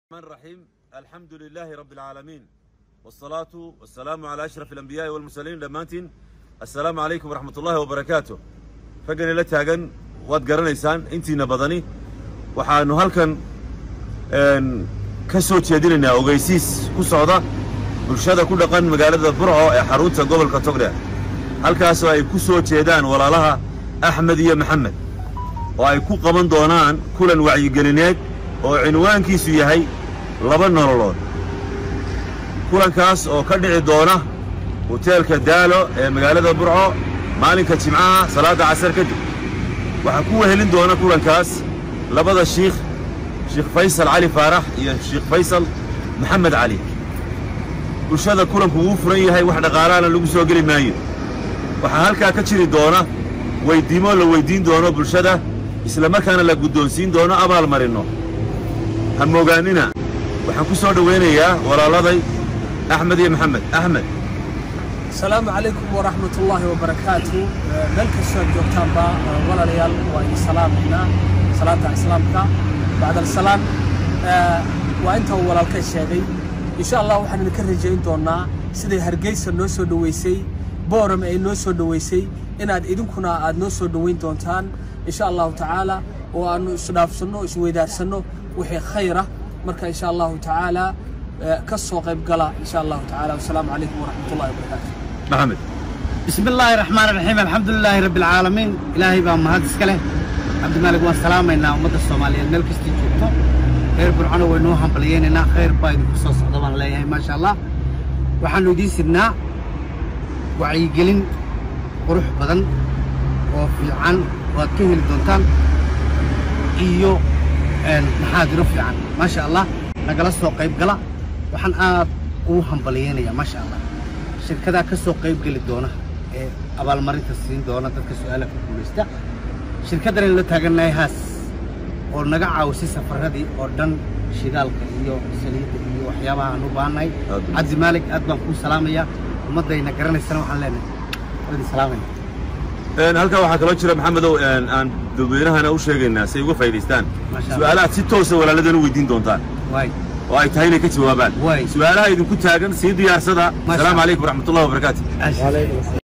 الرحمن الرحيم الحمد لله رب العالمين والصلاة والسلام على أشرف الأنبياء والمرسلين دمانتين السلام عليكم ورحمة الله وبركاته فقني لا تاغن واد قرنيسان انتي نبضني waxaanu halkan ka soo jeedinaynaa ogeysiis ku socda bulshada ku dhaqan magaalada burco ee xarunta gobolka togdheer halkaasoo ay ku soo jeedaan walaalaha axmed iyo maxamed oo ay ku qaban doonaan kulan wacyigelineed oo cinwaankiisu yahay laba nololood kulankaas oo ka dhici doona hoteelka daalo ee magaalada burco maalinka jimcaha salaadda casar kadib waxaa ku wehelin doona kulankaas labada shiikh sheikh faysal cali faarax iyo sheikh faysal maxamed cali bulshada kulanku wuu furan yahay wax dhaqaalaana lagu soo geli maayo waxaa halkaa ka jiri doona weyddiimo la weyddiin doono bulshada isla markaana la guddoonsiin doono abaal marinno ha moogaannina waxaan ku soo dhowaynayaa walaaladay axmed iyo maxamed axmed asalaamu calaykum waraxmat ullaahi wabarakaatu meel kastoo aad joogtaanba walaalayaal waa idin salaamaynaa salaanta islaamka bacd alsalaam waa inta uu walaalka sheegay insha allah waxaan idinka rajayn doonnaa siday hargeysa noo soo dhoweysay booram ay noo soo dhoweysay inaad idinkuna aad noo soo dhoweyn doontaan insha allahu tacaala oo aannu isdhaafsanno isweydaarsanno wixii khayra marka insha allahu tacaala ka soo qayb gala insha allahu tacaala wasalaamu calaykum waraxmat ullahi wabarakaatu maxamed بسم الله الرحمن الرحيم الحمد لله رب العالمين إلهي بقى مهد اسكاله عبد الملك والسلامينا ومد الصومالية مeel kastii joogto reer burcano way noo hambalyeynayna khayr baa idinku soo socda baan leeyahay maasha allah waxaanu idiin sidnaa wacyigelin qurux badan oo fiican oo aad ka heli doontaan iyo maxaadiro fiican maasha allah nagala soo qayb gala waxaan aad ugu hambalyeynayaa maasha allah shirkadaa ka soo qayb geli doona ee abaalmarinta siin doona dadka su-aalaha ku guulaysta shirkaddan aynu la taagannahay haas oo naga caawisay safarradii oo dhan shidaalka iyo saliidda iyo waxyaabaha aan u baahannahay Aad u cabdi maalig aad baan kuu salaamayaa ummaddayna garanaysana waxaan leenahay waan idin salaamaya halkaa waxaa kaloo jira maxamedow aan dadweynahana u sheegaynaa si ay uga faa'idaystaan Masha Allah. su'aalahaad si toosa walaaladana u weydiin doontaan waay oo ay tahay inay ka jawaabaan Waay. su'aalaha idinku taagan sii diyaarsada Masha asalaamu Allah. calaykum waraxmatullahi wabarakaatu